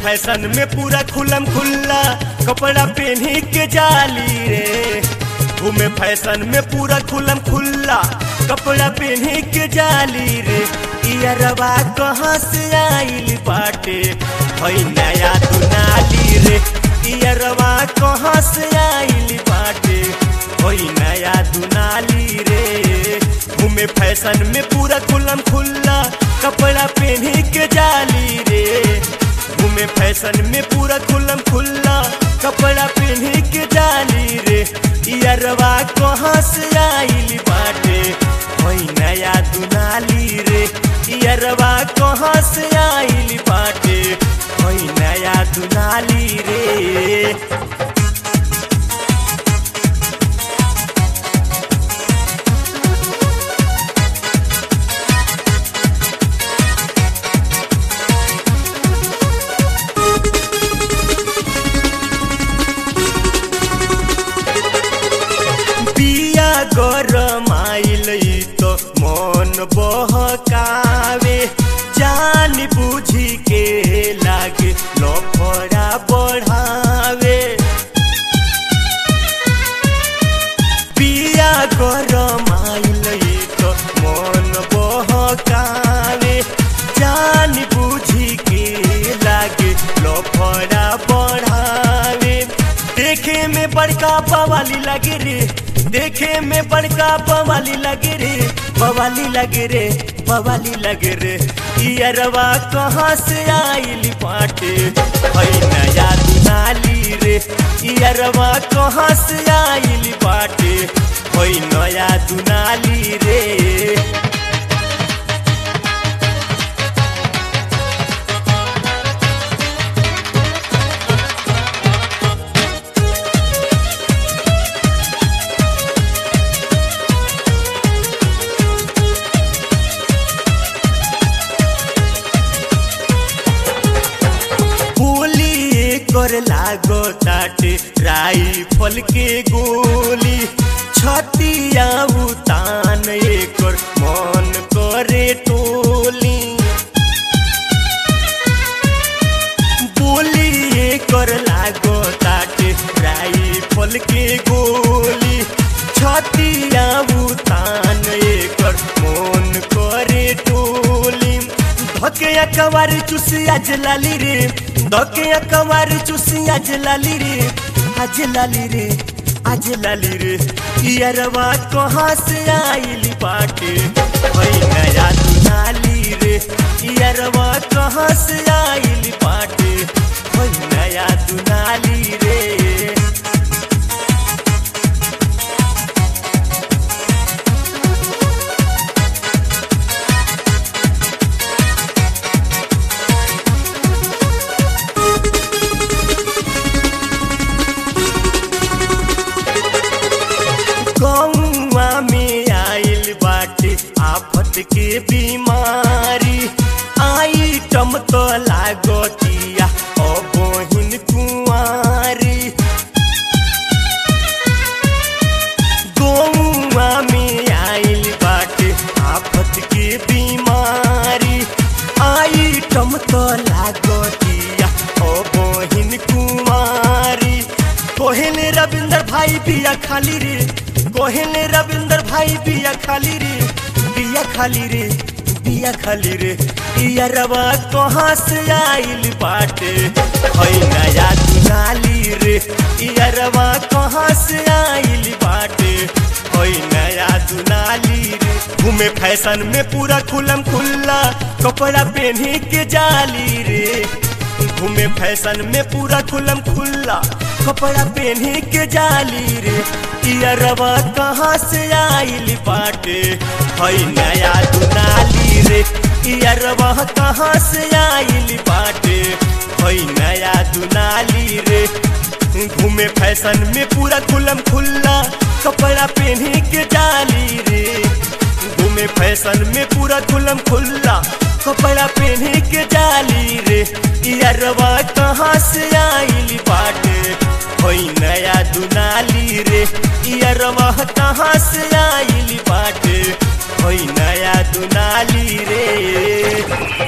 fashion में पूरा खुलम खुल्ला कपड़ा पहनी के जाली रे घूमे फैशन में पूरा खुलम खुल्ला कपड़ा पहनी के जाली रे इयरवा कहाँ से आइल बाटे हई नया दुनाली रे इयरवा कहाँ से आइल बाटे हई नया दुनाली रे घूमे फैशन में पूरा खुलम खुल्ला कपड़ा पहनी के जाली रे घूमे फैशन में पूरा खुलम खुल्ला कपड़ा पहनी के जाली रे इयरवा कहाँ से आइल बाटे वही नया दुनाली रे इयरवा कहाँ से आइल बाटे वही नया दुनाली रे पिया गरमाइल तो मन बहकावे जान बुझी के लागे लफड़ा बढ़ावे पिया गरमाइल तो मन बहकावे जान बुझी के लागे लफड़ा बढ़ावे देखे में बड़का बवाली लगे रे देखे में बड़का बवाली लगे रे बवाली लगे रे बवाली लगे रे इयरवा कहाँ से आइल पाटे हई नया दुनाली रे इयरवा कहाँ से आइल पाटे हई नया दुनाली रे गोली कर लागो ताटे राइफल के गोली छतिया उतान एकर मन करे टोली बोली कर लागो ताटे राइफल के गोली छतिया उतान एकर मन करे टोली धके कवार चुसी आज लाली रे धके कवार चुसी आज लाली रे आज लाली रे आज लाली रे इयरवा कहाँ से आइल बाटे वही नया दुनाली रे इयरवा कहाँ से आइल बाटे वही नया दुनाली रे गौआ में आइल बाटे आफत के बीमारी आइटम तो लागतिया ओ बहिन कुंवारी गौआ में आइल बाटे आफत के बीमारी आइटम तो लागतिया ओ बहिन कुंवारी कोहेले रविंदर भाई बिया खाली रे कोहेले रविंदर भाई बिया खाली रे बिया खाली रे बिया खाली रे इया रवा कहाँ से आइल बाटे हई नया दुनाली रे इया रवा कहाँ से आइल बाटे हई नया दुनाली रे घूमे फैशन में पूरा खुलम खुल्ला कपड़ा पहनी के जाली रे घूमे फैशन में पूरा खुलम खुल्ला कपड़ा पहनी के जाली रे इयरवा कहाँ से आइल बाटे हई नया दुनाली रे इयरवा कहाँ से आइल बाटे हई नया दुनाली रे घूमे फैशन में पूरा खुलम खुल्ला कपड़ा पहनी के जाली रे घूमे फैशन में पूरा खुलम खुल्ला कपड़ा पहनी के जाली रे इयरवा कहाँ से आइल बाटे होई नया दुनाली रे इयरवा कहाँ से आइल बाटे होई नया दुनाली रे